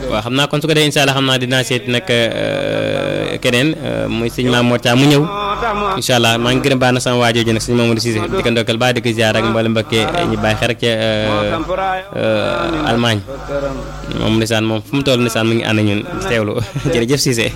waaw xam naa kon su ko dee incha allah xam naa dinaa seeti nag keneen muy sëñ Maam Mor Thiam mu ñëw incha allah maa ngi gërëm baax na sama waa jooju nag sëñ Mamadou Cissé di ko ndokkal baax di ko ziar ak mboolem mbëkkee ñu bàyyi xel rek ca Allemagne moom ndeysaan moom fu mu toll ndeysaan mu ngi ànd ñun teewlu jërëjëf Cissé.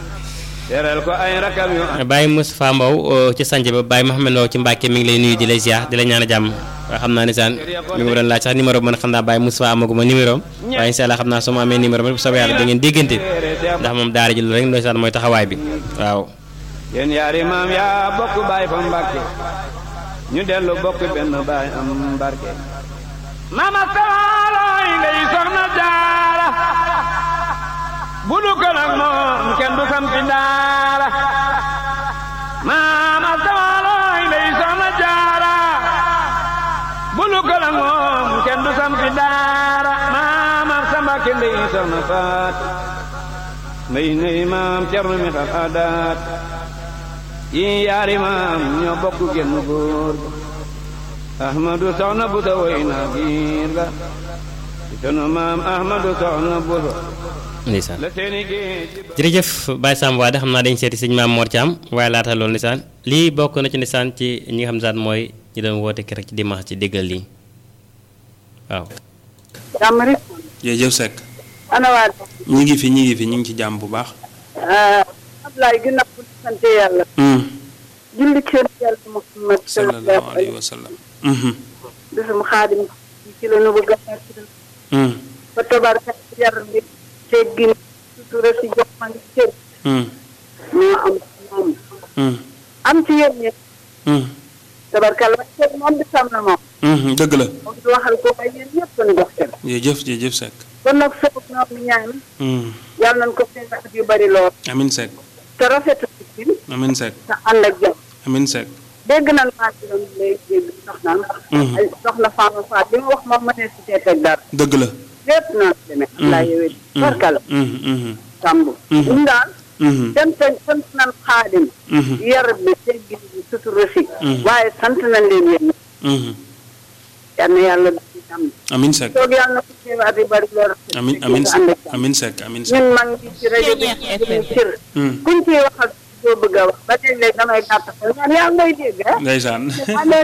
Baye Moustapha Mbow ci sànq ba Baye Mouhamed Mbow ci Mbacke mi ngi lay nuyu di lay ziar di la ñaan a jàmm waaye xam naa ne saan mi ngi ma doon laaj sax numéro bi man xam naa Baye Moustapha amaguma numéro am waaye incha allah xam naa su ma amee numéro bi bu soobee yàlla da ngeen déggante ndax moom daara ji loolu rek ndeysaan mooy taxawaay bi waaw. yéen yaari maam yaa bokk baay fa Mbacke ñu dellu bokk benn baay am barke. mama sawalooy ngay soxna jaara bu du ko nag moom kenn du sampi daara maama sawalooy ngay soxna jaara bu du ko nag moom kenn du sampi daara maama samba ke ndey soxna faat ndey ndey maam cerno mi xal aadaat yi yaari maam ñoo bokk genn góor ahmadu soxna bu sa woy na giir ga sunu maam ahmadu soxna bu sa ndeysaan jërëjëf Baye Samb Wade xam naa dañ seeti sëñ Maam Mor Thiam waaye laata loolu ndeysaan lii bokk na ci ndeysaan ci ñi nga xam ne mooy ñi doon woote keroog ci dimanche ci déggal lii waaw. jàmm rek. jërëjëf Seck. ana waa. ñu ngi fi ñu ngi fi ñu ngi ci jàmm bu baax. Ablaye ginnaaw bu ñu sant yàlla. julli ci yàlla Muhammad sallallahu alayhi wa sallam. bisum xaadim ci la nu bëgg a ba tabarka yar bi teggin sutura si jàmm ak cër ñoo am moom am ci yéen ñi tabarka la cër moom bi sam na moom dëgg la moom di waxal ko ay yéen ñëpp ñu dox cër jërëjëf jërëjëf Seck kon nag soob ñoom ñu ñaan yàlla nañ ko fekk at yu bari lool amin Seck te rafetu ci amin Seck te ànd ak jàmm amin Seck dégg nañ maa ci doon lay dégg soxna ay soxna Fama Faat li ma wax moom ma ne si tee teg dara dëgg la lépp naa demee laa yowee barkal tàmb ñu daal sant sant nañ xaadim yar bi teggin bi sutura si waaye sant nañ leen yéen yal na yàlla dañu am amin Seck toog yàlla na ko teewaat yi bari lool amin amin amin Seck amin Seck ñun mag ngi ci rajo bi ñu cër kuñ ciy waxal doo bëgg a wax ba léeg-léeg damay gàtt ñaan yaa ngay dégg ndeysaan